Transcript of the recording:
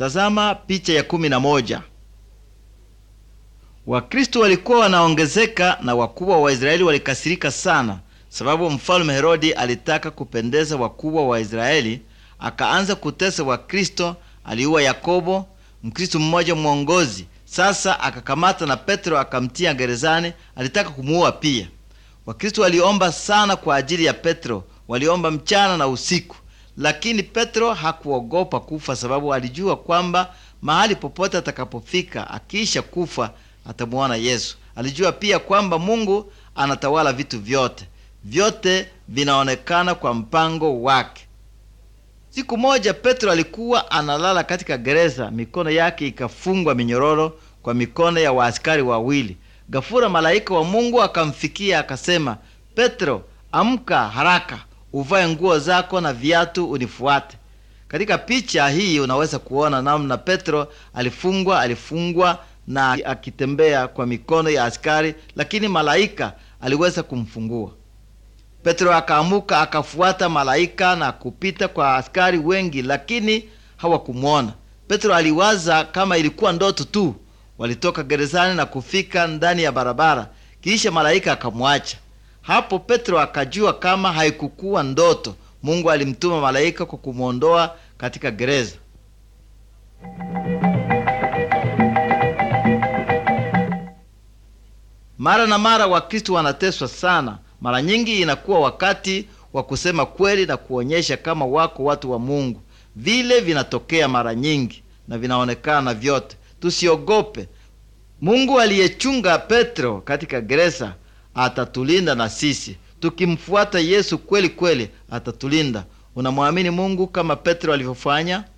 Tazama picha ya kumi na moja. Wakristo walikuwa wanaongezeka na wakubwa wa Israeli walikasirika sana, sababu mfalme Herodi alitaka kupendeza wakubwa wa Israeli, akaanza kutesa Wakristo. Aliua Yakobo, Mkristo mmoja mwongozi. Sasa akakamata na Petro akamtia gerezani, alitaka kumuua pia. Wakristo waliomba sana kwa ajili ya Petro, waliomba mchana na usiku, lakini Petro hakuogopa kufa, sababu alijua kwamba mahali popote atakapofika akiisha kufa atamuona Yesu. Alijua pia kwamba Mungu anatawala vitu vyote, vyote vinaonekana kwa mpango wake. Siku moja Petro alikuwa analala katika gereza, mikono yake ikafungwa minyororo kwa mikono ya waaskari wawili. Gafura malaika wa Mungu akamfikia akasema, Petro, amka haraka, uvae nguo zako na viatu, unifuate. Katika picha hii unaweza kuona namna Petro alifungwa alifungwa na akitembea kwa mikono ya askari, lakini malaika aliweza kumfungua. Petro akaamuka akafuata malaika na kupita kwa askari wengi, lakini hawakumwona. Petro aliwaza kama ilikuwa ndoto tu. Walitoka gerezani na kufika ndani ya barabara, kisha malaika akamwacha hapo. Petro akajua kama haikukuwa ndoto. Mungu alimtuma malaika kwa kumwondoa katika gereza. Mara na mara Wakristo wanateswa sana. Mara nyingi inakuwa wakati wa kusema kweli na kuonyesha kama wako watu wa Mungu. Vile vinatokea mara nyingi na vinaonekana vyote. Tusiogope. Mungu aliyechunga Petro katika gereza atatulinda na sisi. Tukimfuata Yesu kweli kweli atatulinda. Unamwamini Mungu kama Petro alivyofanya?